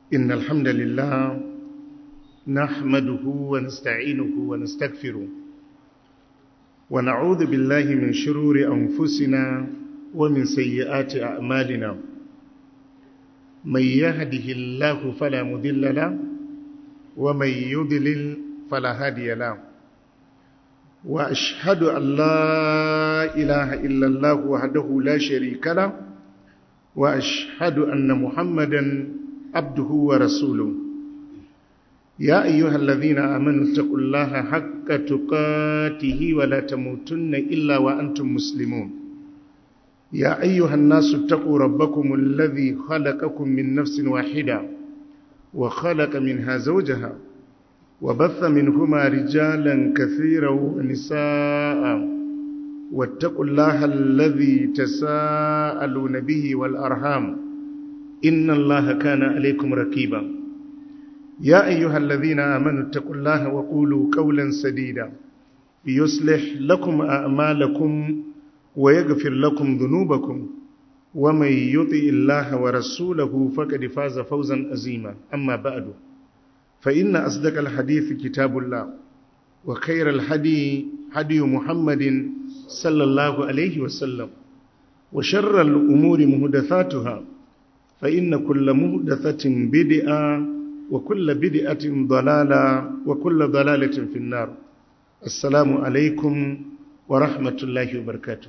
إن الحمد لله نحمده ونستعينه ونستغفره ونعوذ بالله من شرور أنفسنا ومن سيئات أعمالنا من يهده الله فلا مذل له ومن يضلل فلا هادي له وأشهد أن لا إله إلا الله وحده لا شريك له وأشهد أن محمدا عبده ورسوله يا أيها الذين آمنوا اتقوا الله حق تقاته ولا تموتن إلا وأنتم مسلمون يا أيها الناس اتقوا ربكم الذي خلقكم من نفس واحدة وخلق منها زوجها وبث منهما رجالا كثيرا ونساء واتقوا الله الذي تساءلون به والأرحام إن الله كان عليكم ركيبا يا أيها الذين آمنوا اتقوا الله وقولوا قولا سديدا يصلح لكم أعمالكم ويغفر لكم ذنوبكم ومن يطع الله ورسوله فقد فاز فوزا عظيما أما بعد فإن أصدق الحديث كتاب الله وخير الهدي هدي محمد صلى الله عليه وسلم وشر الأمور مهدثاتها فإن كل مهدثة بدعة وكل بدعة ضلالة وكل ضلالة في النار السلام عليكم ورحمة الله وبركاته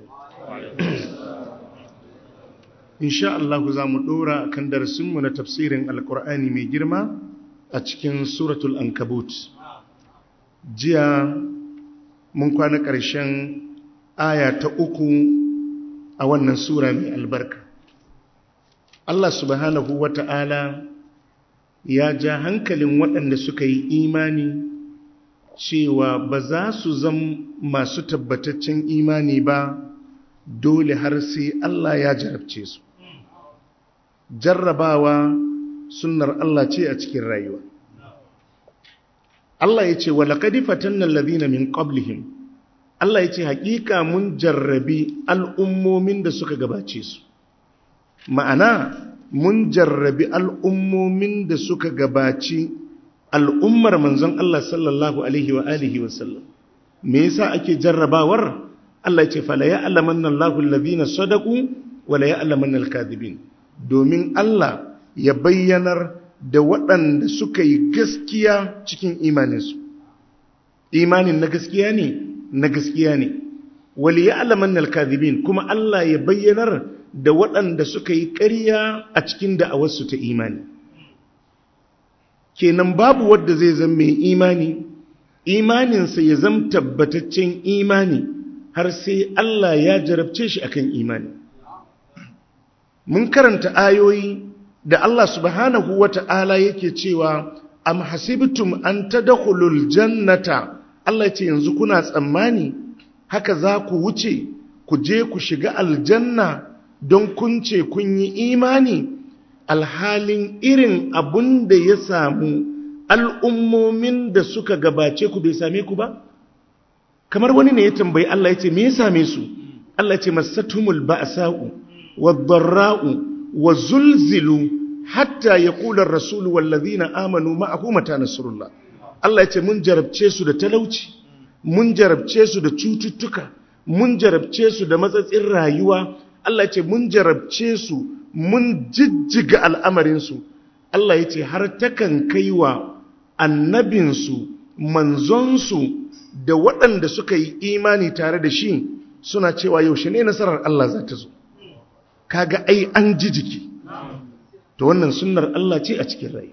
إن شاء الله زام دورا كان درسمنا تفسير القرآن من جرمه a cikin suratul ankabut jiya mun kwana ƙarshen aya ta uku a wannan sura mai albarka Allah subhanahu wa ta'ala ya ja hankalin waɗanda suka yi imani cewa ba za su zam masu tabbataccen imani ba dole har sai Allah ya jarabce su jarrabawa sunnar Allah ce a cikin rayuwa. Allah ya ce, Walaƙadi fatannan labina min ƙoblihim, Allah ya ce, Haƙiƙa mun jarrabi al'ummomin da suka gabace su. Ma'ana, mun jarrabi al'ummomin da suka gabaci al'ummar manzon Allah sallallahu Alaihi wa alihi wasallam. Me yasa ake jarrabawar? Allah ya ce, Fala ya alaman nan lahun labina sadaku, wala ya alaman alkadibin. Domin Allah ya bayyanar da waɗanda suka yi gaskiya cikin imaninsu imanin na gaskiya ne na gaskiya ne wali ya alaman alkazibin kuma Allah ya bayyanar da waɗanda suka yi ƙarya a cikin da'awarsu ta imani kenan babu wadda zai zama mai imani imaninsa ya zama tabbataccen imani har sai Allah ya jarabce shi akan imani mun karanta ayoyi da Allah subhanahu wa ta'ala yake cewa, Am hasibtum an tadkhulul jannata, Allah ce yanzu kuna tsammani, haka za ku wuce, ku je ku shiga aljanna don kun ce kun yi imani, alhalin irin abun da ya samu al'ummomin da suka gabace ku bai same ku ba? Kamar wani ne ya tambayi Allah ya ce, Me ya same su? Allah ce, Masatumul ba'asa'u, wa barra'u, wa zulzilu hatta ya kula rasulu wallazina amanu ma'ahu mata nasrullah Allah ya ce mun jarabce su da talauci mun jarabce su da cututtuka mun jarabce su da matsatsin rayuwa Allah ya ce mun jarabce su mun jijjiga al'amarin su Allah ya ce har takan kaiwa annabinsu manzonsu da waɗanda suka yi imani tare da shi suna cewa yaushe ne nasarar Allah za ta zo kaga ai an ji jiki to wannan sunnar Allah ce a cikin rayu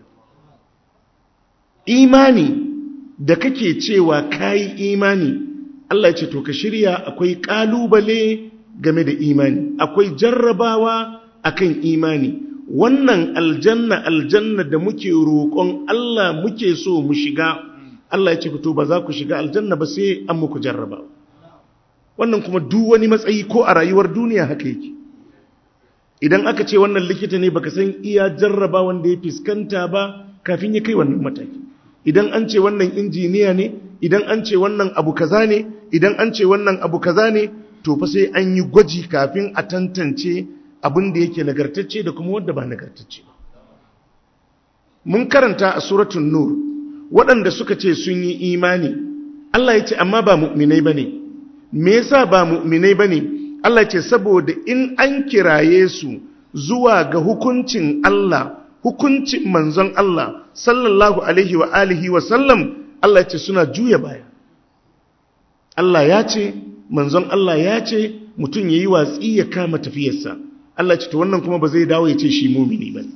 imani da kake cewa kayi imani Allah ya ce to ka shirya akwai kalubale game da imani akwai jarrabawa akan imani wannan aljanna aljanna da muke roƙon Allah muke so mu shiga Allah ya ce to ba za ku shiga aljanna ba sai an muku jarraba wannan kuma duk wani matsayi ko a rayuwar duniya haka yake idan aka ce wannan likita ne baka san iya jarraba wanda ya fiskanta ba kafin ya kai wannan mataki idan an ce wannan injiniya ne idan an ce wannan abu kaza ne idan an ce wannan abu kaza ne to fa sai an yi gwaji kafin a tantance abin da yake nagartacce da kuma wanda ba nagartacce ba mun karanta a suratun nur waɗanda suka ce sun yi imani Allah ya ce amma ba mu'minai ba ne me yasa ba mu'minai ba ne Allah ya ce saboda in an kiraye su zuwa ga hukuncin Allah hukuncin manzon Allah sallallahu alaihi wa alihi wa sallam Allah ya ce suna juya baya Allah ya ce manzon Allah ya ce mutum ya yi watsi ya kama tafiyarsa Allah ce ta wannan kuma ba zai dawo ya ce shi mumini ba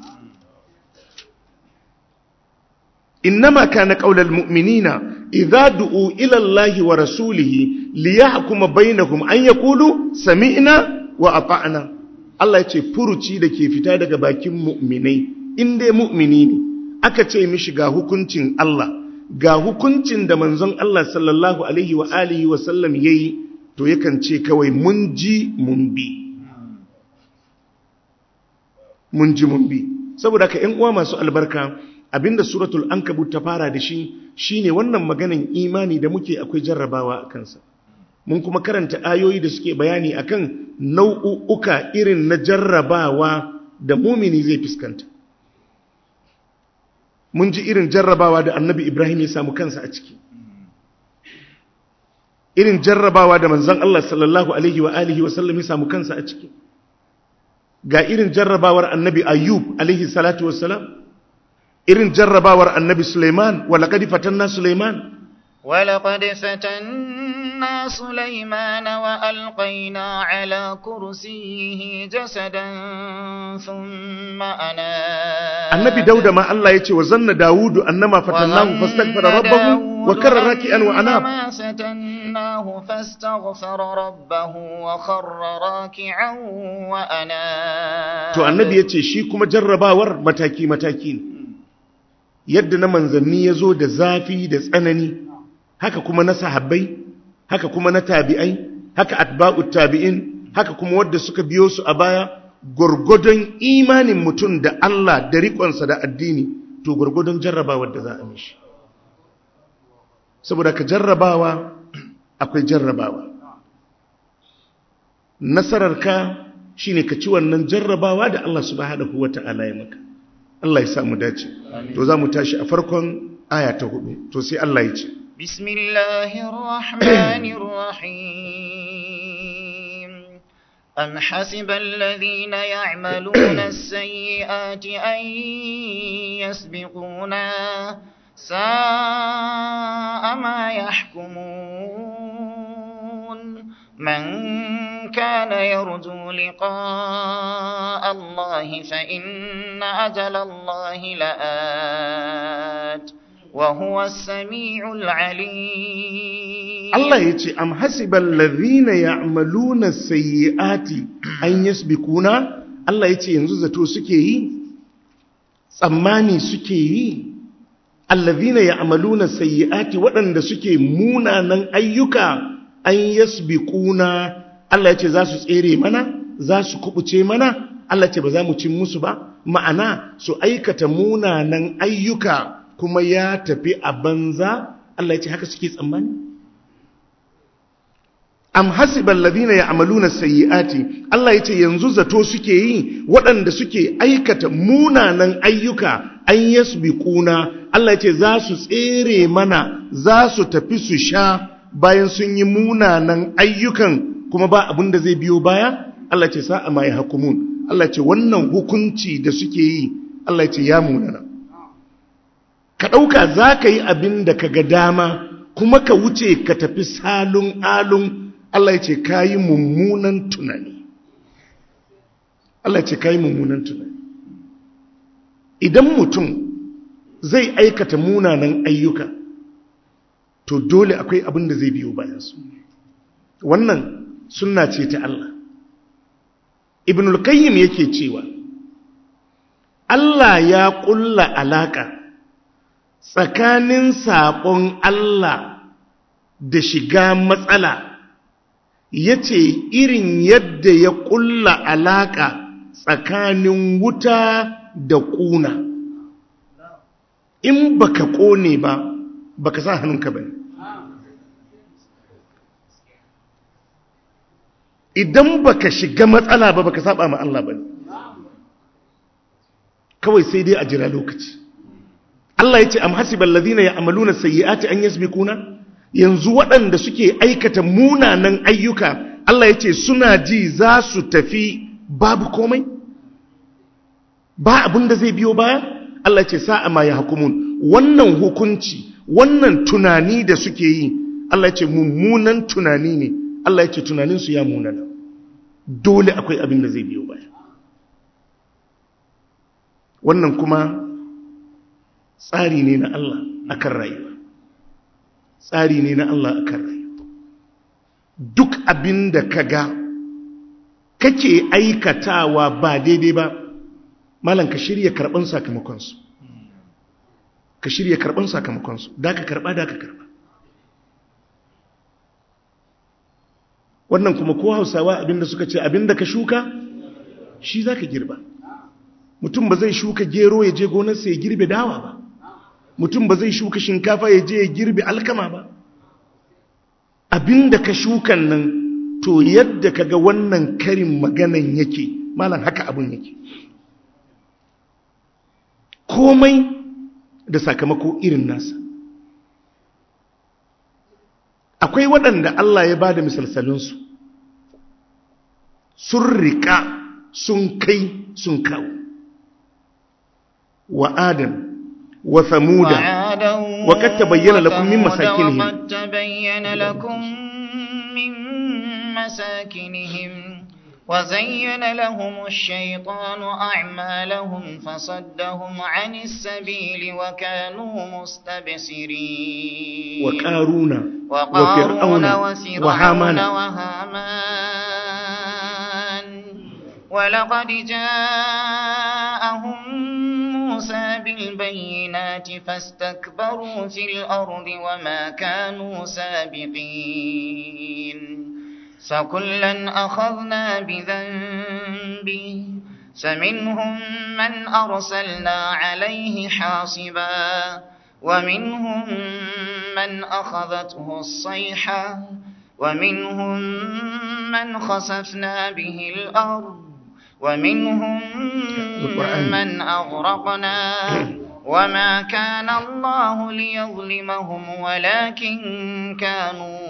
innama kana qaulal mu'minina idza du'u ila Allahi wa rasulihi liyahkuma bainahum an yaqulu sami'na wa ata'na Allah ya ce furuci da ke fita daga bakin mu'minai in dai mu'mini ne aka ce mishi ga hukuncin Allah ga hukuncin da manzon Allah sallallahu alaihi wa alihi wa sallam yayi to yakan ce kawai mun ji mun bi mun ji mun bi saboda ka ƴan uwa masu albarka abinda suratul ankabut ta fara da shi shine wannan maganan imani da muke akwai jarrabawa a kansa mun kuma karanta ayoyi da suke bayani akan nau'uka irin na jarrabawa da mumini zai fuskanta mun ji irin jarrabawa da annabi ibrahim ya samu kansa a ciki irin jarrabawa da manzon Allah sallallahu alaihi wa alihi wa sallam ya samu kansa a ciki ga irin jarrabawar annabi ayyub alaihi salatu wassalam irin jarrabawar annabi suleiman wa laqad fatanna suleiman ولقد فتنا سليمان وألقينا على كرسيه جسدا ثم أناب annabi dauda ma Allah ya ce wa zanna dawudu annama fatannahu fastaghfara rabbahu wa karra raki'an wa anab ما فتناه فاستغفر ربه وخر راكعا وأناب to annabi ya ce shi kuma jarrabawar mataki-mataki ne yadda na manzanni ya zo da zafi da tsanani haka kuma na sahabbai haka kuma na tabi'ai haka atba'ut tabi'in haka kuma wadda suka biyo su a baya gwargwadon imanin mutum da Allah da riƙonsa da addini to gwargwadon jarrabawar da za a mishi saboda ka jarrabawa akwai jarrabawa nasararka shine ka ci wannan jarrabawa da Allah subhanahu wata'ala ya maka Allah ya samu dace to za mu tashi a farkon aya ta hudu to sai Allah ya ce بسم الله الرحمن الرحيم أم حسب الذين يعملون السيئات أن يسبقونا ساء ما يحكمون من كان يرجو لقاء الله فإن أجل الله لآت وهو السميع العليم Allah ya ce am hasibal ladhina ya'maluna sayyi'ati an yasbiquna Allah ya ce yanzu zato suke yi tsammani suke yi alladhina ya'maluna sayyi'ati waɗanda suke munanan ayyuka an yasbiquna Allah ya ce za su tsere mana za su kubuce mana Allah ce ba za mu cin musu ba ma'ana su aikata munanan ayyuka kuma ya tafi a banza Allah ya ce haka suke tsammani am hasibal ladina ya'maluna sayyi'ati Allah ya ce yanzu zato suke yi waɗanda suke aikata munanan ayyuka an yasbiquna Allah ya ce za su tsere mana za su tafi su sha bayan sun yi munanan ayyukan kuma ba abin da zai biyo baya Allah ya ce sa'a ma yahkumun Allah ya ce wannan hukunci da suke yi Allah ya ce ya munana ka ɗauka za ka yi abin da ka ga dama kuma ka wuce ka tafi salun alun Allah ya ce ka yi mummunan tunani Allah ya ce ka yi mummunan tunani idan mutum zai aikata munanan ayyuka to dole akwai abin da zai biyo bayansu wannan sunna ce ta Allah ibnul qayyim yake cewa Allah ya ƙulla alaƙa tsakanin saƙon Allah da shiga matsala ya ce irin yadda ya ƙulla alaƙa tsakanin wuta da ƙuna in baka ƙone ba baka sa hannunka ba idan baka shiga matsala ba baka saba ma Allah ba kawai sai dai a jira lokaci Allah ya ce am hasibal ladina ya'maluna sayyi'ati an yasbiquna yanzu waɗanda suke aikata munanan ayyuka Allah ya ce suna ji za su tafi babu komai ba abin da zai biyo baya Allah ya ce sa'a ma yahkumun wannan hukunci wannan tunani da suke yi Allah ya ce mummunan tunani ne Allah ya ce tunaninsu ya munana dole akwai abin da zai biyo baya wannan kuma tsari ne na Allah akan rayuwa tsari ne na Allah akan rayuwa duk abin da ka ga kake aikatawa ba daidai ba malam ka shirya karɓan sakamakonsu ka shirya karɓan sakamakonsu da ka karɓa da ka karɓa wannan kuma ko hausawa abinda suka ce abinda ka shuka shi za ka girba mutum ba zai shuka gero ya je gonarsa ya girbe dawa ba mutum ba zai shuka shinkafa ya je ya girbe alkama ba abinda ka shukan nan to yadda ka ga wannan karin maganan yake malam haka abin yake komai da sakamako irin nasa akwai waɗanda Allah ya ba da misalsalinsu sun riƙa sun kai sun kawo wa adam wa samuda wa kad tabayyana lakum min masakinihim وقد تبين لكم من مساكنهم وزين لهم الشيطان أعمالهم فصدهم عن السبيل وكانوا مستبصرين وقارون وقارون وفرعون وفرعون وهامان وهامان ولقد جاءهم موسى بالبينات فاستكبروا في الأرض وما كانوا سابقين فكلا أخذنا بذنبه فمنهم من أرسلنا عليه حاصبا ومنهم من أخذته الصيحة ومنهم من خسفنا به الأرض ومنهم القرآن. من أغرقنا وما كان الله ليظلمهم ولكن كانوا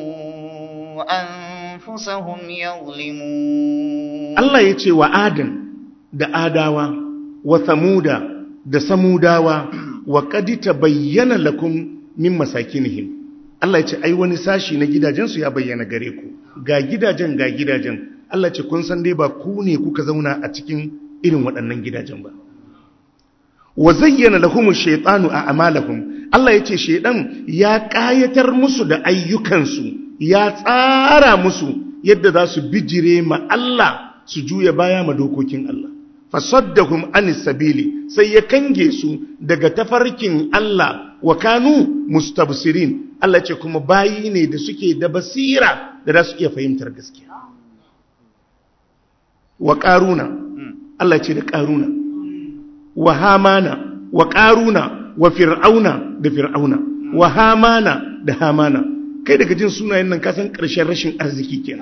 أنفسهم يظلمون Allah ya ce wa Adam da Adawa wa Samuda da Samudawa wa qad tabayyana lakum min masakinihim Allah ya ce ai wani sashi na gidajensu ya bayyana gare ku ga gidajen ga gidajen Allah ce kun san dai ba ku ne kuka zauna a cikin irin waɗannan gidajen ba wa zayyana lahumu shaytanu a amalahum Allah ya ce shaydan ya ƙayatar musu da ayyukansu ya tsara musu yadda za su bijire ma Allah su juya baya ma dokokin Allah fasaddahum anis sabili sai ya kange su daga tafarkin Allah wa kanu mustabsirin Allah ce kuma bayi ne da suke da basira da za su iya fahimtar gaskiya wa qaruna Allah ce da qaruna wa hamana wa qaruna wa fir'auna da fir'auna wa hamana da hamana kai daga jin sunayen nan kasan ƙarshen rashin arziki kenan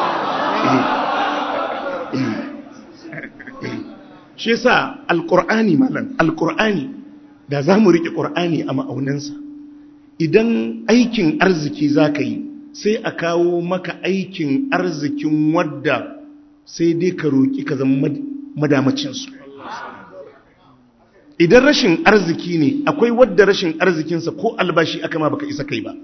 Eh, eh, eh. shi yasa alqur'ani malam alqur'ani da zamu rike qur'ani a ma'aunansa idan aikin arziki zaka yi sai a kawo maka aikin arzikin wadda sai dai ka roki ka zama madamacin su idan rashin arziki ne akwai wadda rashin arzikinsa ko albashi aka ma baka isa kai ba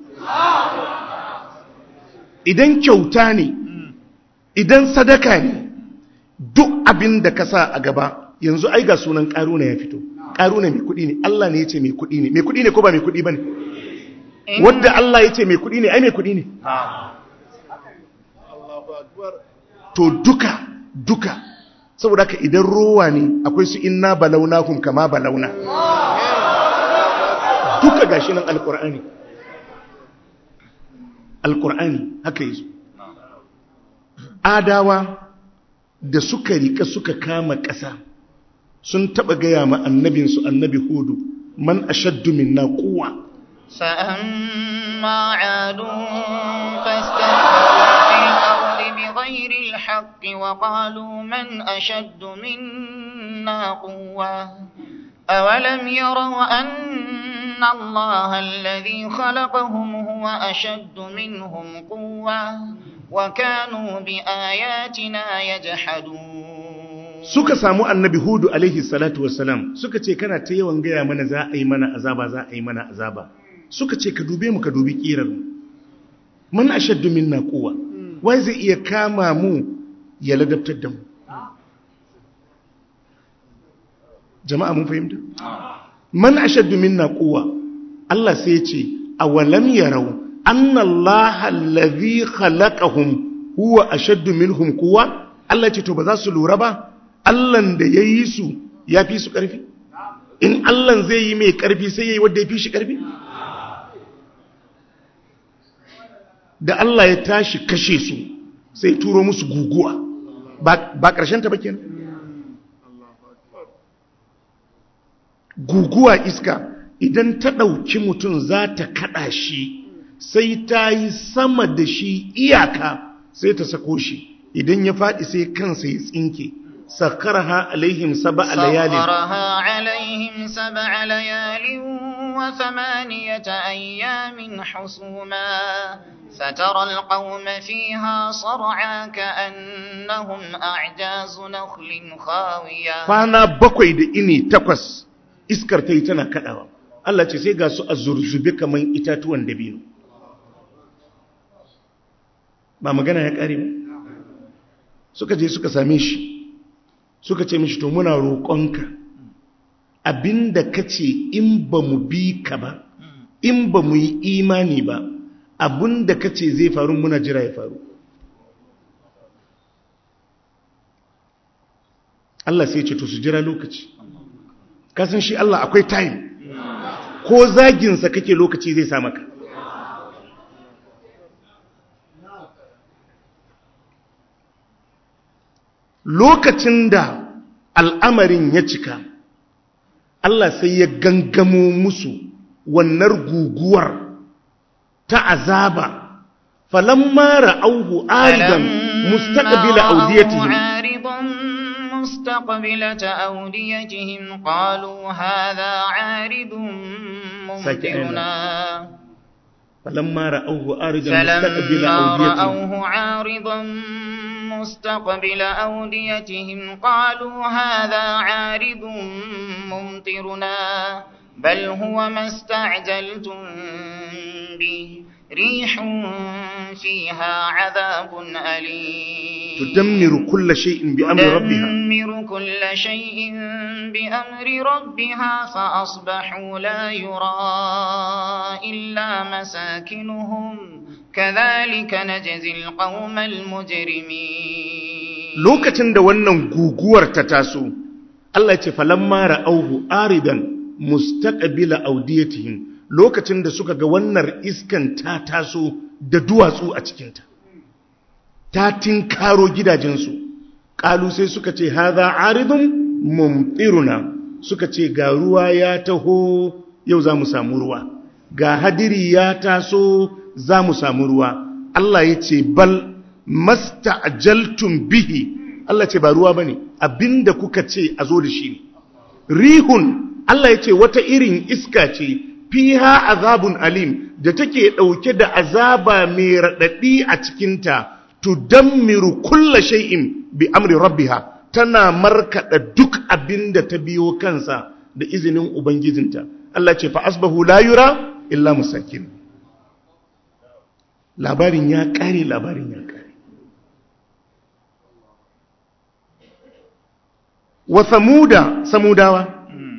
idan kyauta ne idan sadaka ne duk abin da ka sa a gaba yanzu ai ga sunan karuna ya fito karuna mai kudi ne Allah ne ya ce mai kudi ne mai kudi ne ko ba mai kudi ba ne wadda Allah ya ce mai kudi ne ai mai kudi ne to duka duka saboda ka idan rowa ne akwai su inna balaunakum kama balauna duka gashi nan alkur'ani alkur'ani haka yi adawa da suka rika suka kama ƙasa sun taɓa gaya ma annabinsu annabi hudu man ashaddu minna quwwa فأما عاد فاستكبروا في الأرض بغير الحق وقالوا من أشد منا قوة أولم يروا أن الله الذي خلقهم هو أشد منهم قوة وكانوا بآياتنا يجحدون suka samu annabi hudu alaihi salatu wassalam suka ce kana ta yawan gaya mana za a yi mana azaba za a yi mana azaba suka ce ka dube mu ka dubi kirar mu man ashaddu minna quwwa wai zai iya kama mu ya ladabtar da mu jama'a mun fahimta man ashaddu minna quwwa Allah sai ya ce awalam yarau anna Allah allazi khalaqahum huwa ashaddu minhum quwwa Allah ce to ba za su lura ba Allahn da yayi su ya fi su karfi in Allahn zai yi mai karfi sai yayi wanda ya fi shi karfi da Allah ya tashi kashe su sai turo musu guguwa ba ƙarshen ta ba kenan guguwa iska idan ta ɗauki mutum za ta kaɗa shi sai ta yi sama da shi iyaka sai ta sako shi idan ya faɗi sai kansa ya tsinke sakarha alaihim saba a layalin سخرها عليهم سبع ليال وثمانية أيام حسوما فترى القوم فيها صرعا كأنهم أعجاز نخل خاوية kwana bakwai da ini takwas iskar ta yi tana kaɗawa Allah ce sai ga su a zurzube kamar itatuwan dabino ba magana ya ƙare ba suka je suka same shi suka ce mishi to muna roƙonka abinda ka ce in ba mu bi ka ba in ba mu yi imani ba abinda ka ce zai faru muna jira ya faru Allah sai ce to su jira lokaci kasan shi Allah akwai time ko zaginsa kake lokaci zai sa maka lokacin da al'amarin ya cika Allah sai ya gangamo musu wannan guguwar ta azaba falamma ra'auhu aridan mustaqbila awdiyatihim مستقبلة أوديتهم قالوا هذا عارض ممطرنا فلما رأوه آردا مستقبل فلما أوديتهم رأوه عارضا مستقبل أوديتهم قالوا هذا عارض ممطرنا بل هو ما استعجلتم به ريح فيها عذاب أليم تدمر كل شيء بأمر ربها تدمر كل شيء بأمر ربها فأصبحوا لا يرى إلا مساكنهم كذلك نجزي القوم المجرمين lokacin da wannan guguwar ta taso Allah ce falamma ra'auhu aridan mustaqbila awdiyatihim lokacin da suka ga wannan iskan ta taso da duwatsu a cikinta ta tinkaro gidajensu ƙalu sai suka ce haza aridun mumtiruna suka ce ga ruwa ya taho yau za mu samu ruwa ga hadiri ya taso za mu samu ruwa Allah ya ce bal masta'jaltum bihi Allah ce ba ruwa bane abinda kuka ce a zo da shi ne rihun Allah ya ce wata irin iska ce fiha azabun alim da take ɗauke da azaba mai raɗaɗi a cikinta tudammiru kulla shay'in bi amri rabbiha tana markaɗa duk abin da ta biyo kansa da izinin ubangijinta Allah ce fa asbahu la yura illa musakin labarin ya ƙare labarin ya ƙare wa samuda samudawa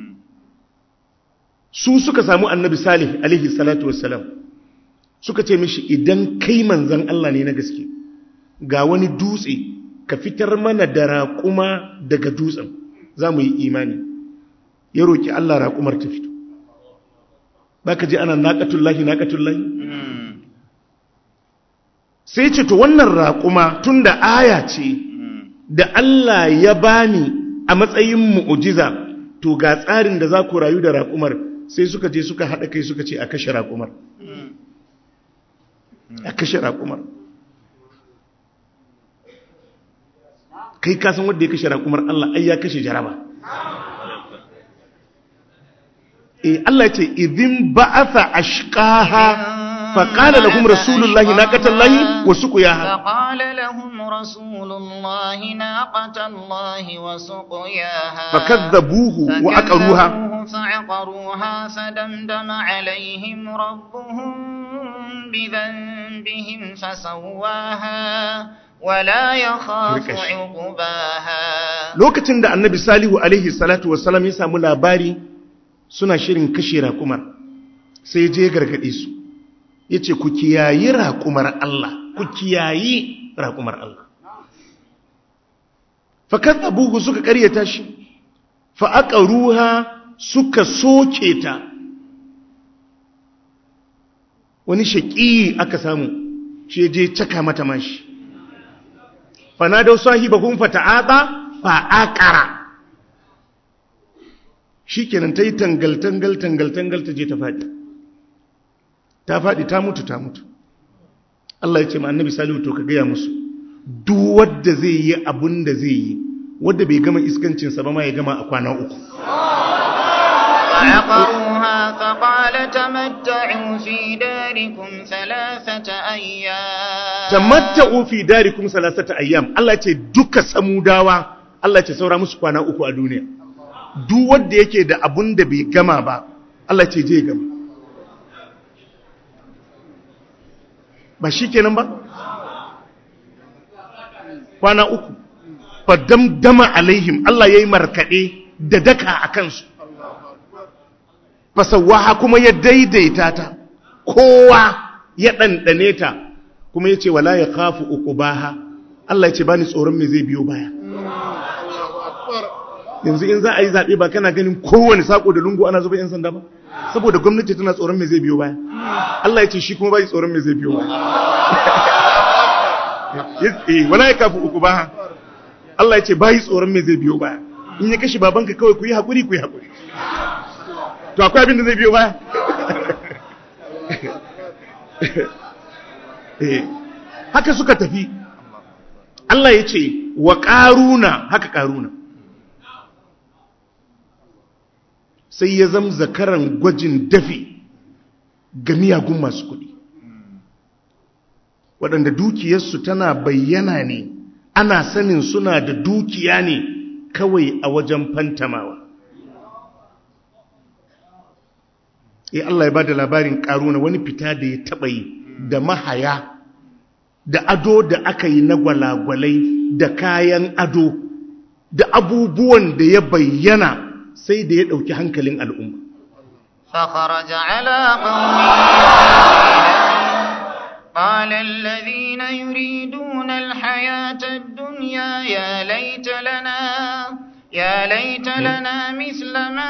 su suka samu annabi salih alaihi salatu wassalam suka ce mishi idan kai manzan Allah ne na gaske ga wani dutse ka fitar mana da raƙuma daga dutsen za mu yi imani ya roƙi Allah raƙumar ta fito ba ka ji ana naƙatullahi naƙatullahi sai ce to wannan raƙuma tun da aya ce da Allah ya bani a matsayin mu'ujiza to ga tsarin da za ku rayu da raƙumar sai suka je suka haɗa kai suka ce a kashe raƙumar a kashe raƙumar kai kasan wadda ya kashe raƙumar Allah ai ya kashe jaraba eh Allah ce idin ba'atha ashqaha faqala lahum rasulullahi naqatallahi wa suqiyaha فقال لهم رسول الله ناقة الله وسقياها fakadzabuhu wa aqaruha فكذبوه فعقروها فدمدم عليهم ربهم بذنبهم فسواها ولا يخاف Rika shi. عقباها lokacin da annabi salihu alaihi salatu wassalam ya samu labari suna shirin kashe raƙumar sai ya je ya gargaɗe su ya ce ku kiyayi raƙumar Allah ku kiyayi raƙumar Allah fakat abubu suka ƙaryata shi fa'aƙa ruha suka soke ta wani shaƙi aka samu shi ya je caka mata mashi fanadau sahibahum fata'ata fa'aqara shikenan tayi tangal tangal tangal tangal ta je ta fadi ta fadi ta mutu ta mutu Allah ya ce ma annabi salihu to ka gaya musu duk wanda zai yi abun da zai yi wanda bai gama iskancin sa ba ma ya gama a kwana uku فعقروها فقال تمتعوا في داركم ثلاثة أيام tamatta'u fi darikum salasata ayyam Allah ya ce duka samudawa Allah ya ce saura musu kwana uku a duniya duk wanda yake da abun da bai gama ba Allah ya ce je ya gama ba shikenan ba kwana uku fa damdama alaihim Allah yayi markade da daka a kansu fasawaha kuma ya daidaita ta kowa ya ɗanɗane ta kuma ya ce wala ya kafu uku baha Allah ya ce ba ni tsoron mai zai biyo baya yanzu in za a yi zaɓe ba kana ganin kowane saƙo da lungu ana zuba 'yan sanda ba saboda gwamnati tana tsoron mai zai biyo baya Allah ya ce shi kuma ba yi tsoron mai zai biyo baya Eh, wala ya kafu uku baha Allah ya ce ba yi tsoron mai zai biyo baya in ya kashe babanka kawai ku yi haƙuri ku yi haƙuri to akwai abin da zai biyo baya Eh, haka suka tafi Allah ya ce wa ƙaruna haka ƙaruna sai ya zama zakaran gwajin dafi ga miyagun masu kuɗi waɗanda dukiyarsu tana bayyana ne ana sanin suna da dukiya ne kawai a wajen fantamawa eh Allah ya bada labarin karuna wani fita da ya taba yi da mahaya da ado da aka yi na gwalagwalai da kayan ado da abubuwan da ya bayyana sai da ya dauki hankalin al'umma فخرج على قومه قال الذين يريدون الحياة الدنيا يا ليت لنا يا ليت لنا مثل ما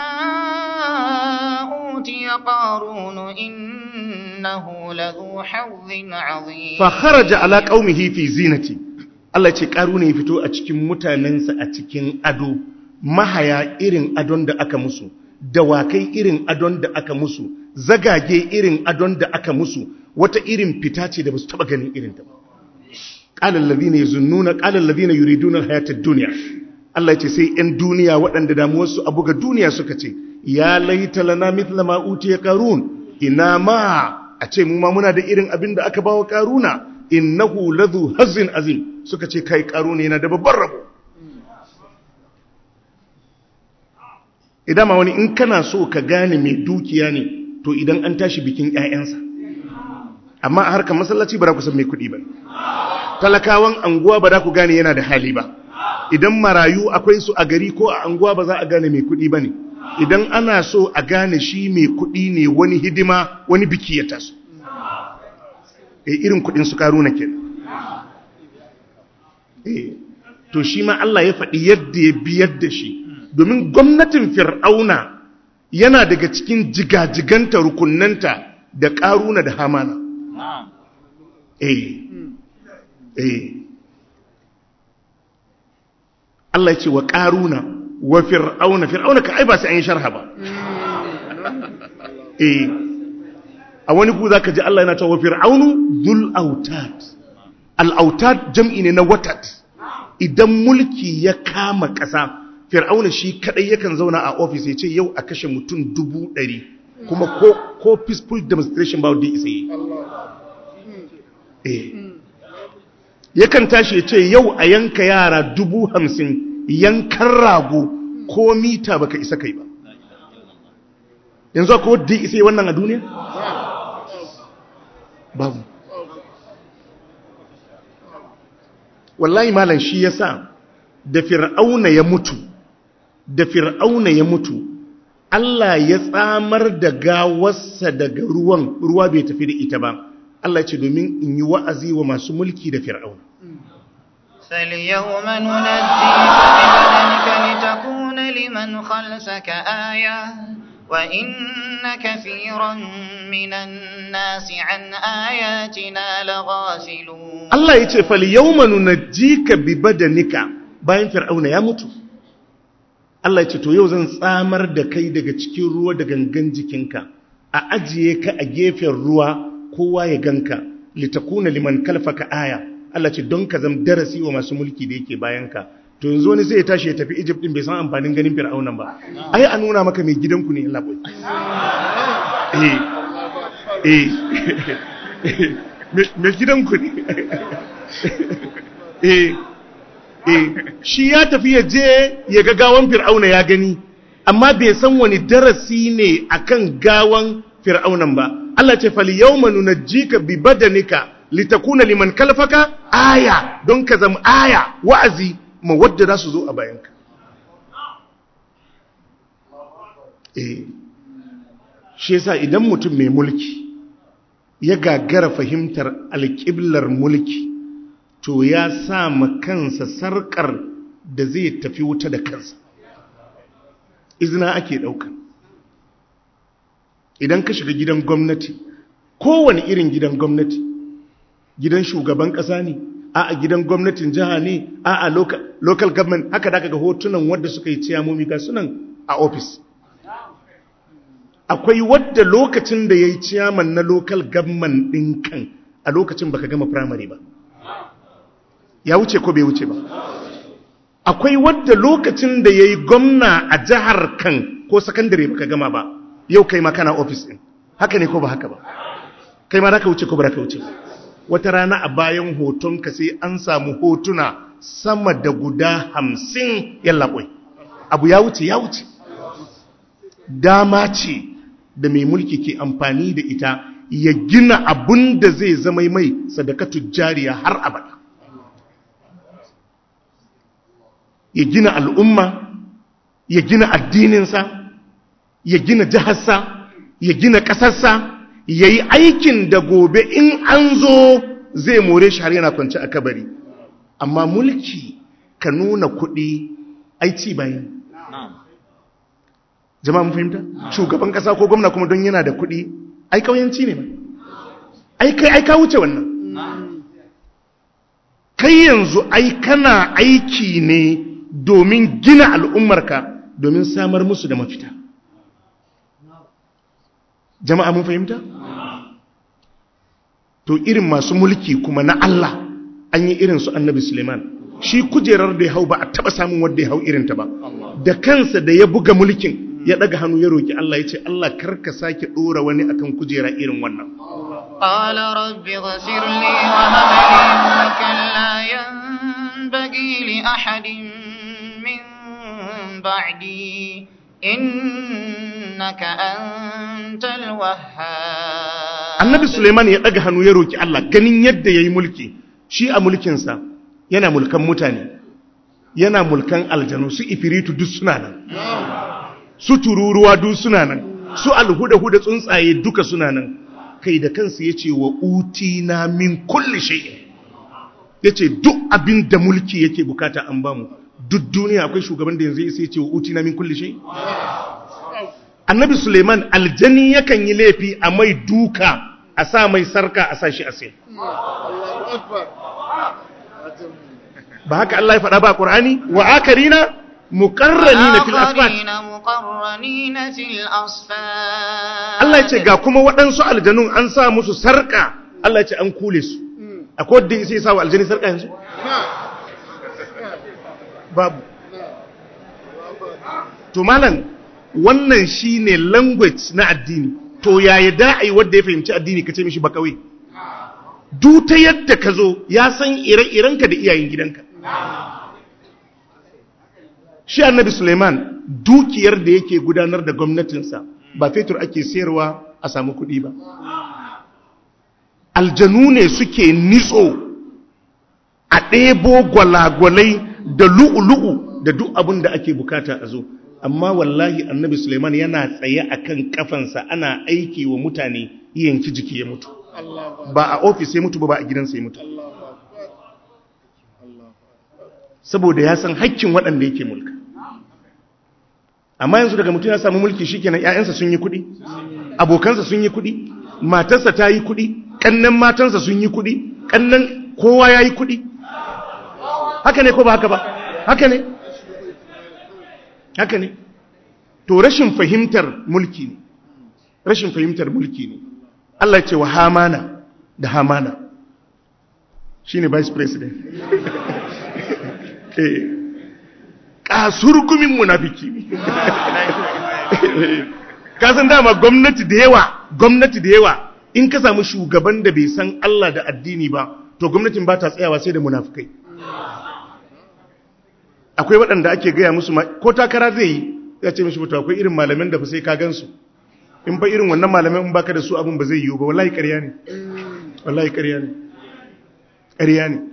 أوتي قارون إنه لذو حظ عظيم fa kharaja ala qaumihi fi zinati Allah ce karuna ya fito a cikin mutanensa a cikin ado mahaya irin adon da aka musu dawakai irin adon da aka musu zagage irin adon da aka musu wata irin fita ce da basu taba ganin irin ta ba qala alladhina yazunnuna qala alladhina yuriduna alhayata ad-dunya Allah ya ce sai 'yan duniya waɗanda damuwarsu a buga duniya suka ce ya laita lana mithla ma utiya qarun ina ma a ce mu ma muna da irin abin da aka bawa karuna innahu ladhu hazin azim suka ce kai karuna yana da babban rabo idan ma wani in kana so ka gane mai dukiya ne to idan an tashi bikin ƴaƴansa amma a harkar masallaci ba za ku san mai kuɗi ba talakawan anguwa ba za ku gane yana da hali ba idan marayu akwai su a gari ko a anguwa ba za a gane mai kuɗi ba ne idan ana so a gane shi mai kuɗi ne wani hidima wani biki ya taso e irin kuɗin su karuna ke e to shi ma Allah ya faɗi yadda ya biyar da shi domin gwamnatin fir'auna yana daga cikin jigajiganta rukunanta da ƙaruna da hamana eh eh Allah ya ce wa ƙaruna wa fir'auna fir'auna ka ai ba sai an yi sharha ba eh a wani ku zaka ji Allah yana cewa wa fir'aunu dhul autad al autad jam'i ne na watat idan mulki ya kama ƙasa fir'auna shi kadai yakan zauna a ofis ya ce yau a kashe mutum dubu ɗari kuma ko, ko peaceful demonstration ba wadda isa yi eh. yakan tashi ya ce yau a yanka yara dubu hamsin yankan rago ko mita baka isa kai ba yanzu akwai wadda isa yi wannan a duniya? babu wallahi malam shi ya sa da fir'auna ya mutu da fir'auna ya mutu Allah ya tsamar da gawarsa daga ruwan ruwa bai tafi da ita ba Allah ce domin in yi wa'azi wa masu mulki da fir'auna فاليوم ننجيك ببدنك لتكون لمن خلفك آية وإن كثيرا من الناس عن آياتنا لغافلون Allah ya ce fal yawma nunajjika bi badanika bayan fir'auna ya mutu Allah ya ce to yau zan tsamar da kai daga cikin ruwa da gangan jikinka a ajiye ka a gefen ruwa kowa ya ganka litakuna liman kalfaka aya Allah ce don ka zama darasi wa masu mulki da yake bayanka to yanzu wani sai ya tashi ya tafi Egypt din bai san amfanin ganin fir'aunan ba ai a nuna maka mai gidanku ne Allah boy eh eh mai gidanku ne eh eh shi ya tafi ya je ya ga gawan fir'auna ya gani amma bai san wani darasi ne akan gawan fir'aunan ba Allah ce fal yawma nunajjika bi badanika litakuna liman kalfaka aya don ka zama aya wa'azi ma wadda za su zo a bayanka eh shi yasa idan mutum mai mulki ya gagara fahimtar alƙiblar mulki to ya sa ma kansa sarƙar da zai tafi wuta da kansa izina ake ɗauka idan ka shiga gidan gwamnati kowane irin gidan gwamnati gidan shugaban ƙasa ne a a gidan gwamnatin jiha ne a a local, local government haka da ga hotunan wadda suka yi ciyamomi ga sunan a ofis akwai wadda lokacin da ya yi ciyaman na local government ɗin kan a lokacin baka gama primary ba ya wuce ko bai wuce ba akwai wadda lokacin da ya yi gwamna a jihar kan ko sakandare baka gama ba yau kai ma kana ofis ɗin haka ne ko ba haka ba kai ma ka wuce ko ba ka wuce wata rana a bayan hotonka sai an samu hotuna sama da guda hamsin yallaɓoi abu ya wuce ya wuce dama ce da mai mulki ke amfani da ita ya gina abun da zai zama mai sadakatu jariya har abada ya gina al'umma ya gina addininsa ya gina jiharsa ya gina ƙasarsa ya yi aikin da gobe in an zo zai more shi har yana kwanci a kabari amma mulki ka nuna kuɗi aici bayan jama'a mun fahimta shugaban ƙasa ko gwamna kuma don yana da kuɗi ai kauyanci ne ba ai kai ai ka wuce wannan kai yanzu ai kana aiki ne domin gina al'ummarka domin samar musu da mafita jama'a mun fahimta to irin masu mulki kuma na Allah an yi irin su annabi Suleiman shi kujerar da ya hau ba a taba samun wanda ya hau irinta ba da kansa da ya buga mulkin ya daga hannu ya roki Allah ya ce Allah karka sake dora wani akan kujera irin wannan قال رب اغفر لي وهب لي ملكا لا ينبغي لأحد من بعدي إنك أنت الوهاب annabi Suleiman ya daga hannu ya roki Allah ganin yadda yayi mulki shi a mulkinsa yana mulkan mutane yana mulkan aljanu su ifiritu duk suna nan su tururuwa duk suna nan su alhuda-huda tsuntsaye duka suna nan kai da kansa ya ce wa utina min kulli shay'in ya ce duk abin da mulki yake bukata an bamu duk duniya akwai shugaban da yanzu ya ce wa utina min kulli shay'in annabi suleiman aljani yakan yi laifi a mai duka a sa mai sarka a sa shi a sai ba haka Allah ya faɗa ba ƙur'ani wa akarina muqarranina fil asfat آخرين مقرنين في الأصفاد Allah ya ce ga kuma waɗansu aljanun an sa musu sarka Allah ya ce an kule su akwai wadda sai sa wa aljani sarka yanzu babu to malam wannan shine language na addini to yaya da ai wanda ya fahimci addini kace mishi ba kawai duk ta yadda ka zo ya san ire-irenka da iyayen gidanka shi annabi suleiman dukiyar da yake gudanar da gwamnatinsa ba fetur ake sayarwa a samu kuɗi ba aljanu ne suke nitso a ɗebo gwalagwalai da lu'ulu'u da duk abin da ake bukata a zo amma wallahi annabi suleiman yana tsaye a kan kafansa ana aiki wa mutane yanki jiki ya mutu ba a ofis ya mutu ba ba a gidansa ya mutu saboda ya san hakkin waɗanda yake mulka amma yanzu daga mutum ya samu mulki shikenan ƴaƴansa sun yi kuɗi abokansa sun yi kuɗi matarsa ta yi kuɗi ƙannan matansa sun yi kuɗi ƙannan kowa ya yi kuɗi haka ne ko ba haka ba haka ne haka ne to rashin fahimtar mulki ne rashin fahimtar mulki ne Allah ce wa hamana da hamana shine vice president eh kasurgumin munafiki ne kasan dama gwamnati da yawa gwamnati da yawa in ka samu shugaban da bai san Allah da addini ba to gwamnatin ba ta tsayawa sai da munafikai akwai waɗanda ake gaya musu ko takara zai yi ya ce mishi mutu akwai irin malamin da fa sai ka gansu in fa irin wannan malamin in baka da su abin ba zai yiwu ba wallahi ƙarya ne wallahi ƙarya ne ƙarya ne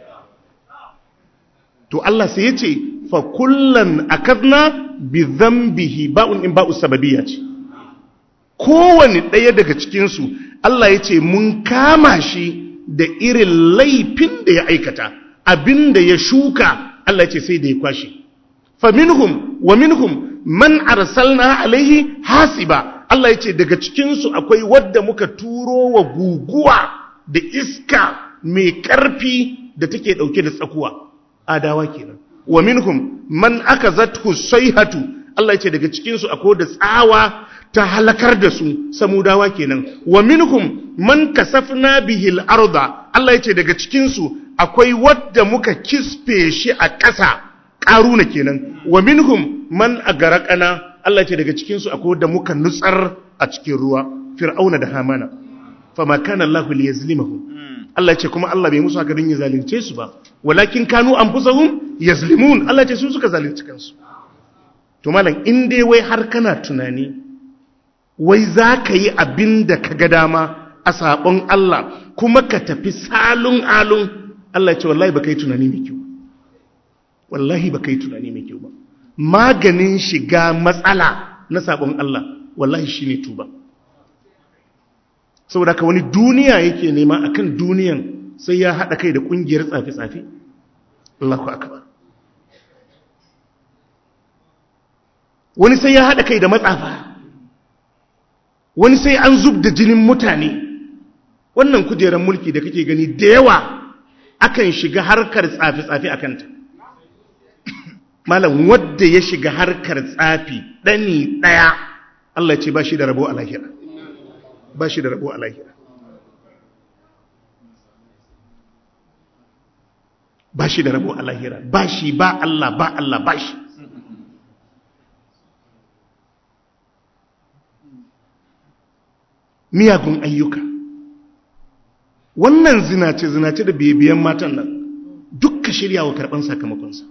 to Allah sai ya ce fa kullan akadna bi dhanbihi ba'un in ba'u sababiyya ce kowane ɗaya daga cikin su Allah ya ce mun kama shi da irin laifin da ya aikata abinda ya shuka Allah ya ce sai da ya kwashi fa minhum wa minhum man arsalna alaihi hasiba Allah ya ce daga cikin su akwai wadda muka turo wa guguwa da iska mai ƙarfi da take ɗauke da tsakuwa adawa kenan wa minhum man akazathu sayhatu Allah yace daga cikin su akwai da tsawa ta halakar da su samudawa kenan wa minhum man kasafna bihi al-arda Allah yace daga cikin su akwai wadda muka kisfe shi a ƙasa ƙaruna kenan wa minhum man agaraqana Allah yace daga cikin su akwai wadda muka nutsar a cikin ruwa fir'auna da hamana fama kana Allahu liyazlimahum Allah ce kuma Allah bai musu haka don ya zalunce su ba walakin kanu anfusahum yazlimun Allah ce su suka zalunci kansu to malam in dai wai har kana tunani wai za ka yi abin da ka ga dama a sabon Allah kuma ka tafi salun alun Allah ce wallahi ba ka yi tunani mai kyau wallahi ba ka yi tunani mai kyau ba maganin shiga matsala na sabon Allah wallahi shine tuba saboda ka wani duniya yake nema akan duniyan sai ya haɗa kai da ƙungiyar tsafi-tsafi Allahu akbar wani sai ya haɗa kai da matsafa wani sai an zub da jinin mutane wannan kujerar mulki da kake gani da yawa akan shiga harkar tsafi-tsafi a kanta malam wadda ya shiga harkar tsafi ɗani ɗaya Allah ce ba shi da rabo a lahira ba shi da rabo a lahira ba shi da rabo a lahira ba shi ba Allah ba Allah ba shi miyagun ayyuka wannan zinace-zinace da biyan matan nan duk ka shirya wa karɓar sakamakonsa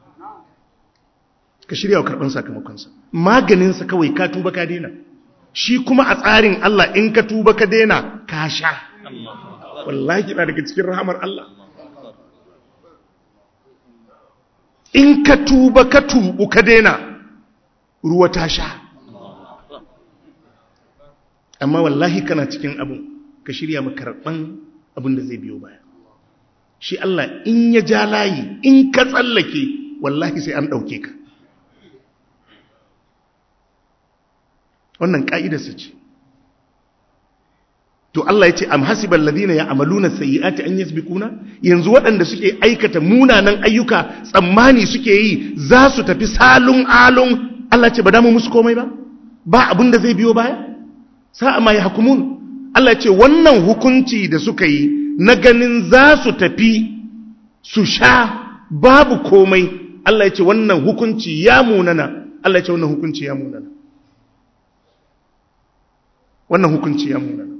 ka shirya wa karɓar sakamakonsa maganinsa kawai ka tuba ka daina shi kuma a tsarin Allah in ka tuba ka daina ka sha wallahi na daga cikin rahamar Allah in ka tuba ka tubu ka daina ruwa ta sha amma wallahi kana cikin abu ka shirya makarɓan abin da zai biyo baya shi Allah in ya ja layi in ka tsallake wallahi sai an ɗauke ka wannan ƙa'idarsa ce to Allah ya ce am hasibal ladina ya'maluna sayyi'ati an yasbiquna yanzu waɗanda suke aikata munanan ayyuka tsammani suke yi za su tafi salun alun Allah ce ba damu musu komai ba ba abin da zai biyo baya sa'a ma yahkumun Allah ce wannan hukunci da suka yi na ganin za su tafi su sha babu komai Allah ya ce wannan hukunci ya munana Allah ya ce wannan hukunci ya munana wannan hukunci ya munana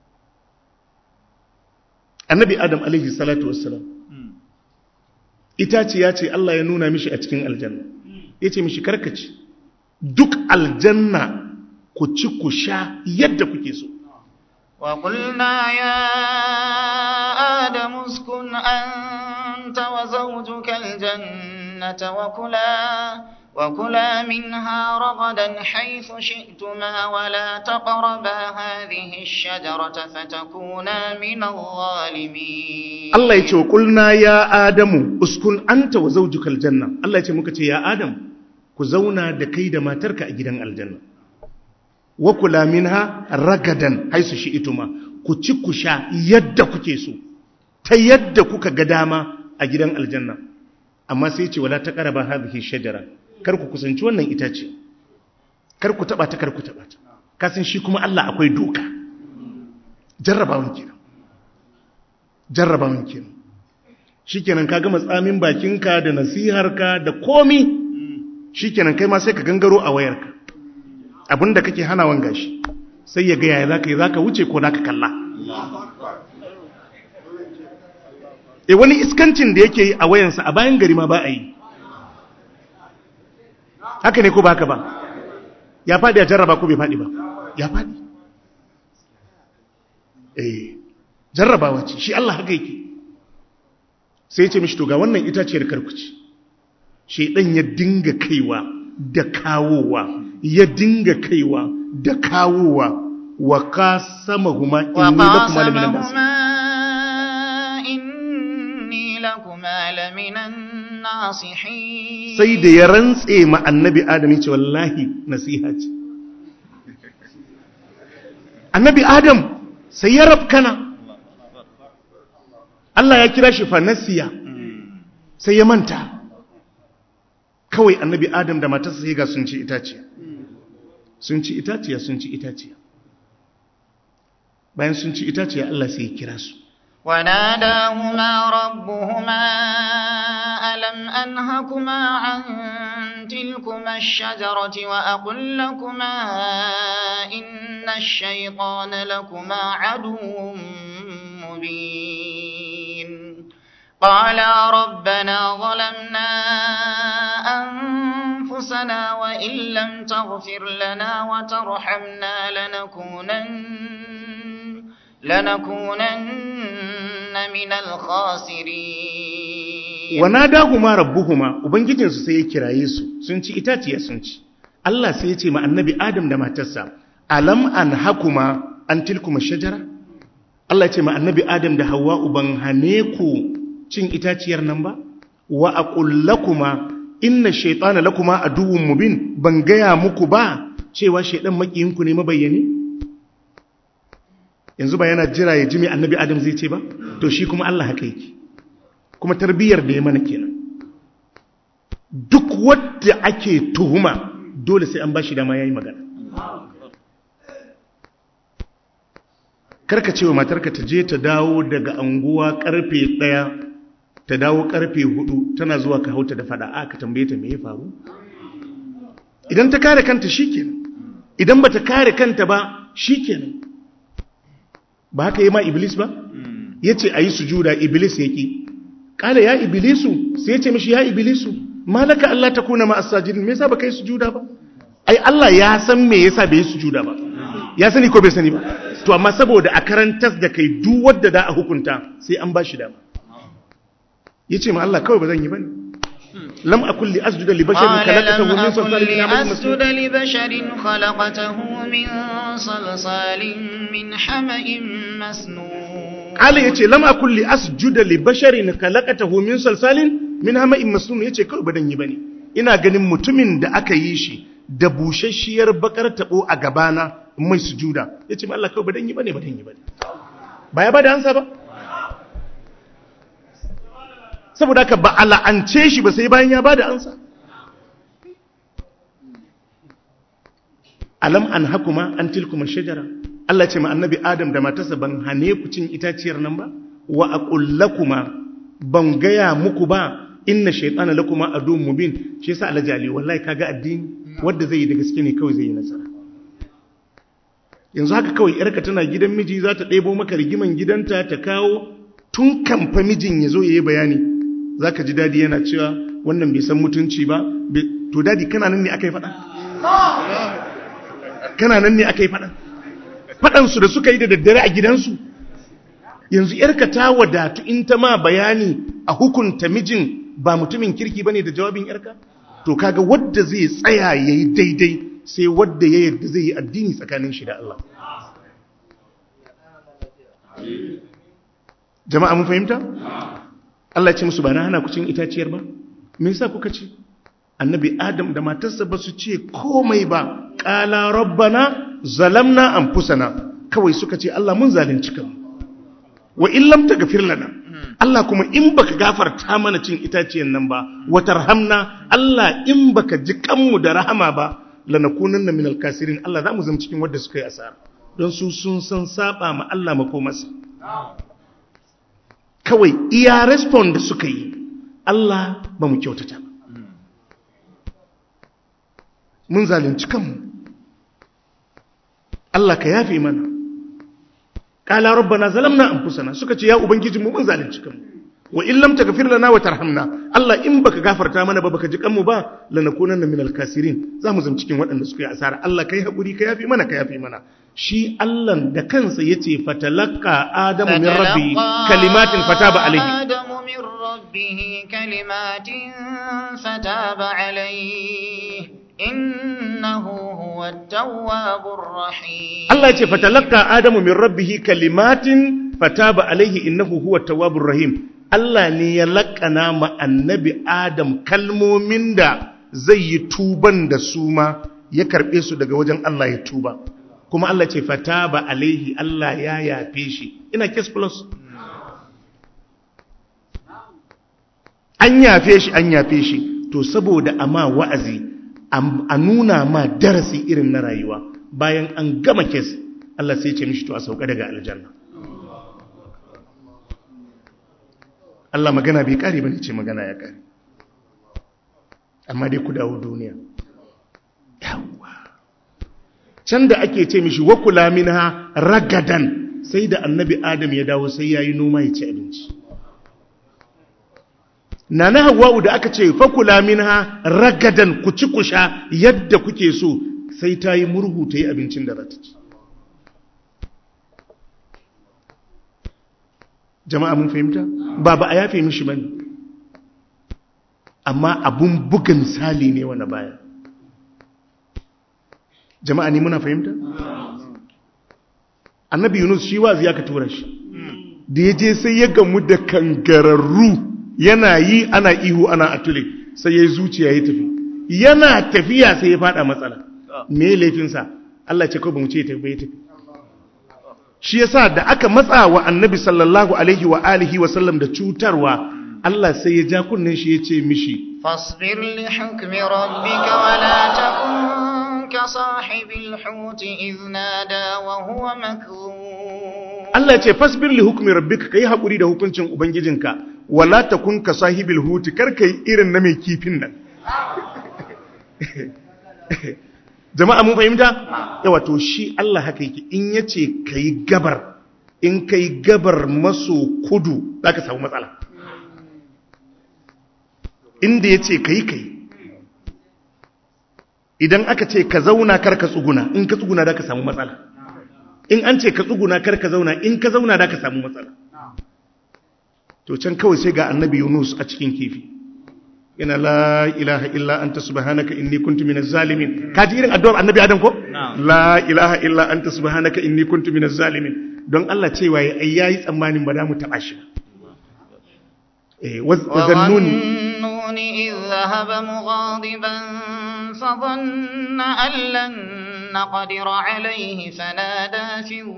annabi adam alaihi salatu wassalam itace ya ce Allah ya nuna mishi a cikin aljanna ya ce mishi karkaci duk aljanna ku ci ku sha yadda kuke so وقلنا يا آدم اسكن أنت وزوجك الجنة وكلا وكلا منها رغدا حيث شئتما ولا تقربا هذه الشجرة فتكونا من الظالمين Allah ya ce wa kulna ya Adamu uskun anta wa zaujukal janna Allah ya ce muka ce ya Adam ku zauna da kai da matarka a gidan aljanna wa kula minha ragadan haisu shi ituma ku ci ku sha yadda kuke so ta yadda kuka ga dama a gidan aljanna amma sai ce wala ta qaraba hadhihi shajara kar ku kusanci wannan itace kar ku taba ta kar ku taba ta kasan shi kuma Allah akwai doka jarrabawan kenan jarrabawan kenan shikenan ka gama tsamin bakinka da nasiharka da komi shikenan kai ma sai ka gangaro a wayarka abinda kake hanawan gashi sai ya ga yaya zaka yi zaka wuce ko zaka kalla e wani iskancin da yake yi a wayansa a bayan gari ma ba a yi haka ne ko ba haka ba ya faɗi a jarraba ko bai faɗi ba ya faɗi eh jarrabawa ce shi Allah haka yake sai ya ce mishi to ga wannan itaciyar karkuci shedan ya dinga kaiwa da kawowa ya dinga kaiwa da kawowa wa qasamahuma inni lakuma laminan nas إني لكما لمن الناصحين sai da ya rantse ma annabi adam ya ce wallahi nasiha ce annabi adam sai ya rafkana Allah ya kira shi fanasiya sai ya manta kawai annabi adam da matarsa sai ga sun ci itaciya sun ci itaciya sun ci itaciya bayan sun ci itaciya Allah sai ya kira su وناداهما ربهما ألم أنهكما عن تلكما الشجرة وأقل لكما إن الشيطان لكما عدو مبين قالا ربنا ظلمنا أنفسنا وإن لم تغفر لنا وترحمنا لنكونن لنكونن من الخاسرين wanadahuma rabbuhuma ubangijinsu sai ya kiraye su sun ci itaciya sun ci Allah sai ya ce ma annabi Adam da matarsa alam an hakuma an tilkuma shajara Allah ya ce ma annabi Adam da Hawwa uban hane ku cin itaciyar nan ba wa aqul lakuma inna shaytana lakuma aduwwun mubin ban gaya muku ba cewa shaydan makiyinku ne mabayyani yanzu ba yana jira ya ji mai annabi Adam zai ce ba to shi kuma Allah haka yake kuma tarbiyyar da ya mana kenan duk wadda ake tuhuma dole sai an bashi dama yayi magana karka cewa matarka ta je ta dawo daga anguwa karfe daya ta dawo karfe hudu tana zuwa ka hauta da fada a ka tambaye ta me ya faru idan ta kare kanta shikenan idan bata kare kanta ba shikenan ba haka yi ma iblis ba yace ayi sujuda iblis yake kala ya iblisu sai ya ce mishi ya iblisu malaka Allah ta kuna ma asajidin me yasa baka yi sujuda ba ai Allah ya san me yasa bai yi sujuda ba ya sani ko bai sani ba to amma saboda a karantas da kai duk wanda da a hukunta sai an bashi dama yace ma Allah kawai ba zan yi bane lam akul li asjuda li basharin قال khalaqatahu لم min أكن salsalin min لأسجد لبشر خلقته من صلصال من hamadin masnun حمأ مسنون Allah yace lam akul li asjuda li basharin khalaqatahu min salsalin min hama'in masnun yace kawai ba dan yi bane ina ganin mutumin da aka yi shi da bushashiyar bakar tabo a gabana mai sujuda yace ma Allah kawai ba dan yi bane ba dan yi bane ba ya bada ansa ba saboda haka ba ala'ance shi ba sai bayan ya bada ansa alam an hakuma an tilkuma shajara Allah ce ma annabi Adam da matarsa ban hane ku cin itaciyar nan ba wa aqullakuma ban gaya muku ba inna shaytana lakuma adum mubin shi yasa Allah jali wallahi kaga addini wadda zai yi da gaske ne kawai zai yi nasara yanzu haka kawai yarka tana gidan miji za ta ɗebo maka rigiman gidanta ta kawo tun kamfa mijin ya zo ya yi bayani za ka ji dadi yana cewa wannan bai san mutunci ba to dadi kana nan ne aka yi faɗa kana nan ne aka yi faɗa faɗansu da suka yi da daddare a gidansu yanzu yarka ta wadatu in ta ma bayani a hukunta mijin ba mutumin kirki ba ne da jawabin yarka to kaga wadda zai tsaya ya yi daidai sai wadda ya yadda zai yi addini tsakanin shi da Allah jama'a mun fahimta Allah ce musu ba na hana ku cin itaciyar ba me yasa kuka ci annabi adam da matarsa ba su ce komai ba qala rabbana zalamna anfusana kawai suka ce Allah mun zalunci kanmu wa in lam taghfir lana Allah kuma in baka gafarta mana cin itaciyar nan ba wa tarhamna Allah in baka ji kanmu da rahama ba lanakunanna minal kasirin Allah za mu zama cikin wadda suka yi asara don su sun san saba ma Allah makomarsa kawai iya respond da suka yi Allah ba mu kyautata ba mun zalunci kanmu Allah ka yafe mana qala rabbana zalamna anfusana suka ce ya ubangiji mu mun zalunci kanmu wa in lam taghfir lana wa tarhamna Allah in baka gafarta mana ba baka ji kanmu ba lanakunanna minal kasirin zamu zama cikin waɗanda suka yi asara Allah kai hakuri ka yafe mana ka yafe mana shi Allah da kansa yace fatalaqqa adamu min rabbi kalimatin fataba alaihi adamu min rabbihi kalimatin fataba alaihi innahu huwa at-tawwabur rahim Allah yace fatalaqqa adamu min rabbihi kalimatin fataba alaihi innahu huwa at-tawwabur rahim Allah ne ya laƙana ma annabi Adam kalmomin da zai yi tuban da su ma ya karɓe su daga wajen Allah ya tuba. Kuma Allah ce fata ba alaihi Allah ya yafe shi. Ina kes plus. An yafe shi, an yafe shi. To saboda ama wa'azi, a nuna ma darasi irin na rayuwa bayan an gama kes, Allah sai ce mishi to a sauka daga aljanna. Allah magana bai kare ba ne ce magana ya kare amma dai ku dawo duniya yawwa can da ake ce mishi wa kula minha ragadan sai da annabi adam ya dawo sai yayi noma ya ci abinci nana hawwa'u da aka ce fa kula minha ragadan ku ci ku sha yadda kuke so sai ta yi murhu ta yi abincin da za ta ci jama'a mun fahimta ba ba a yafe mishi bane amma abun buga misali ne wani baya jama'a ne muna fahimta annabi yunus shi wazi ya ka tura shi da ya je sai ya gamu da kangararru yana yi ana ihu ana atule sai ya yi zuciya ya tafi yana tafiya sai ya fada matsala me laifinsa Allah ce kawai ba mu ce ya tafi ya tafi shi yasa da aka matsa wa annabi sallallahu alaihi wa alihi wa sallam da cutarwa Allah sai ya ja kunnen shi ya ce mishi fasbir li hukmi rabbika wa la takun ka sahibil hut idh nada wa huwa makzum Allah ya ce fasbir li hukmi rabbika kai hakuri da hukuncin ubangijinka wa la takun ka sahibil hut kar kai irin na mai kifin nan jama'a mun fahimta yawa to shi Allah haka yake in yace kai gabar in kai gabar maso kudu zaka samu matsala inda yace kai kai idan aka ce ka zauna kar ka tsuguna in ka tsuguna da ka samu matsala in an ce ka tsuguna kar ka zauna in ka zauna da ka samu matsala to can kawai sai ga annabi Yunus a cikin kifi yana la ilaha illa anta subhanaka inni kuntu minaz zalimin kaji irin addu'ar annabi adam ko la ilaha illa anta subhanaka inni kuntu minaz zalimin don Allah cewa yayi yayi tsammanin ba da mu taba shi eh wazannuni إذ ذهب مغاضبا فظن أن لن نقدر عليه فنادى في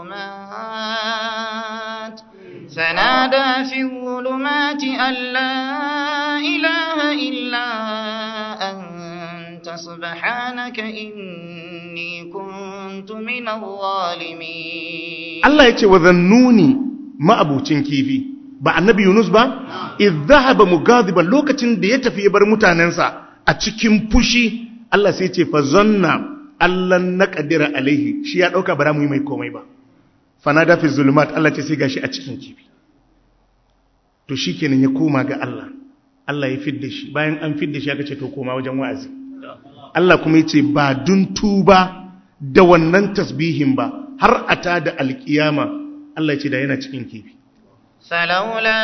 الظلمات فنادى في الظلمات أن لا إله إلا أنت سبحانك إني كنت من الظالمين Allah ya ce wa zannuni ma'abucin kifi ba annabi Yunus ba idh dhahaba mugadiban lokacin da ya tafi ya bar mutanensa a cikin fushi Allah sai ce fa zanna allan naqdira alaihi shi ya dauka bara mu yi mai komai ba fanada fi zulumat Allah ce sai gashi a cikin kifi to shikenan ya koma ga Allah Allah ya fidda shi bayan an fidda shi aka ce to koma wajen wa'azi Allah kuma yace ba dun tuba da wannan tasbihin ba har ata da alkiyama Allah ya ce da yana cikin kifi فلولا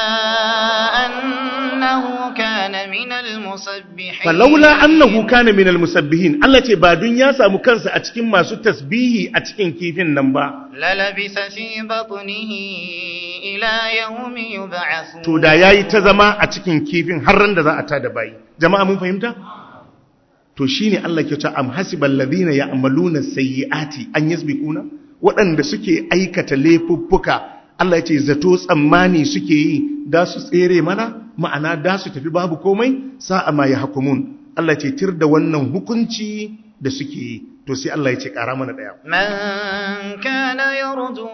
أنه كان من المسبحين falaula annahu kana minal musabbihin Allah ce ba dun ya samu kansa a cikin masu tasbihi a cikin kifin nan ba للبث في بطنه إلى يوم يبعثون to da yayi ta zama a cikin kifin har ran da za a tada bayi jama'a mun fahimta to shine Allah ke cewa am hasibal ladina ya'maluna sayyiati an yasbiquna waɗanda suke aikata laifuffuka Allah ya ce zato tsammani suke yi da su tsere mana ma'ana da su tafi babu komai sa'a ma ya hukumun Allah ya ce tir da wannan hukunci da suke yi to sai Allah ya ce ƙara mana ɗaya من كان يرجو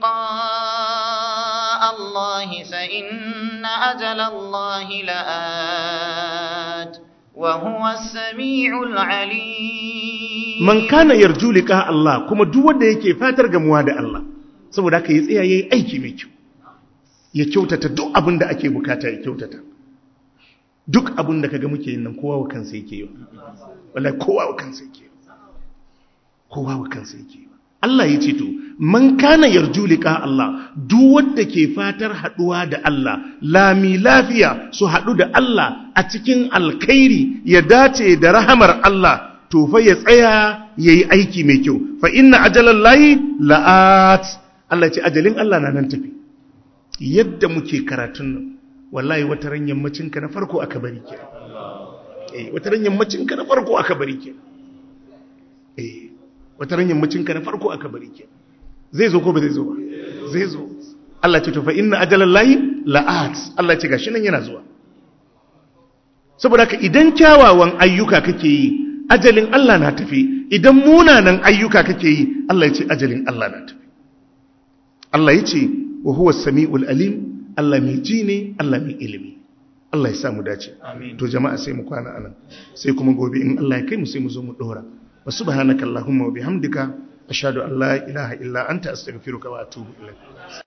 لقاء الله فإن أجل الله لآت وهو السميع العليم man kana yarju liqa Allah kuma duk wanda yake fatar gamuwa da Allah saboda haka ya tsaya yayi aiki mai kyau ya kyautata duk abin da ake bukata ya kyautata duk abin da kaga muke yin nan kowa wa kansa yake yi wallahi kowa wa kansa yake yi kowa wa kansa yake yi Allah ya ce to man kana yarju liqa Allah duk wanda ke fatar haduwa da Allah lami lafiya su hadu da Allah a cikin alkhairi ya dace da rahamar Allah to fa ya tsaya yayi aiki mai kyau fa inna ajalallahi la'at Allah ce ajalin Allah na nan tafi yadda muke karatun nan wallahi wata ran yammacin ka na farko aka bari ke eh wata ran yammacin ka na farko aka bari ke eh wata ran yammacin ka na farko aka bari ke zai zo ko ba zai zo ba zai zo Allah ce to fa inna ajalallahi la'at Allah ce gashi nan yana zuwa saboda haka idan kyawawan ayyuka kake yi ajalin Allah na tafi idan munanan ayyuka kake yi Allah ya ce ajalin Allah na tafi Allah ya ce wa huwa sami'ul alim Allah mai ji ne Allah mai ilimi Allah ya samu dace to jama'a sai mu kwana anan sai kuma gobe in Allah ya kai mu sai mu zo mu dora wa subhanakallahumma wa bihamdika ashhadu an la ilaha illa anta astaghfiruka wa atubu ilaik